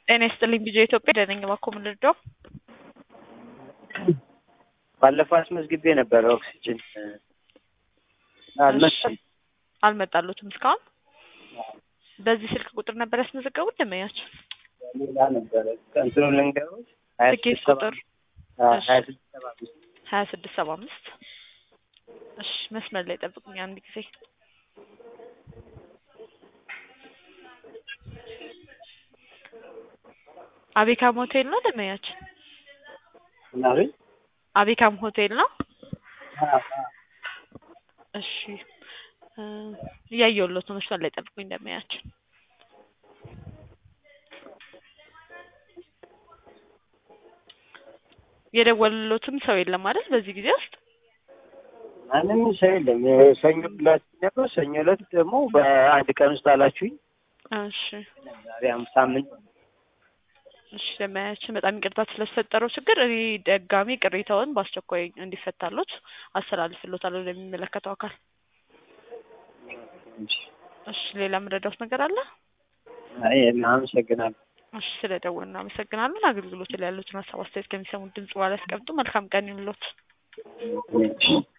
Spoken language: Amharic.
ጤና ይስጥልኝ ቢጄ ኢትዮጵያ ደነኝ እባክዎ ምን ልርዳው? ባለፈው አስመዝግቤ ነበረ ኦክሲጅን አልመጣም። አልመጣሉትም እስካሁን? በዚህ ስልክ ቁጥር ነበር ያስመዘገቡት ደንበኛቸው? ሌላ ነበረ እንትኑ ልንገሮች ሀያ ትኬት ስድስት ሰባ ቁጥር አምስት ሀያ ስድስት ሰባ አምስት ሀያ ስድስት ሰባ አምስት እሺ መስመር ላይ ጠብቁኝ አንድ ጊዜ አቤካም ሆቴል ነው ደንበኛችን? ምናምን አቤካም ሆቴል ነው? እሺ እ እያየሁሎት ነው መስመር ላይ ጠብቁኝ ደንበኛችን የደወለሎትም ሰው የለም አይደል በዚህ ጊዜ ውስጥ? ማንም ሰው የለም። ሰኞ ዕለት ነበር። ሰኞ ዕለት ደግሞ በአንድ ቀን ውስጥ አላችሁኝ። እሺ ዛሬ አምስት ሳምንት እሺ ደንበኛችን በጣም ይቅርታ ስለተፈጠረው ችግር እኔ ደጋሚ ቅሬታውን በአስቸኳይ እንዲፈታሎት አስተላልፍሎታለሁ ለሚመለከተው አካል። እሺ ሌላ የምረዳውት ነገር አለ? አይ አመሰግናለሁ። እሺ ስለደወሉ እናመሰግናለን። አገልግሎት ላይ ያሉትን ሀሳብ አስተያየት ከሚሰሙት ድምጽ በኋላ ያስቀምጡ። መልካም ቀን ይሁንልዎት። እሺ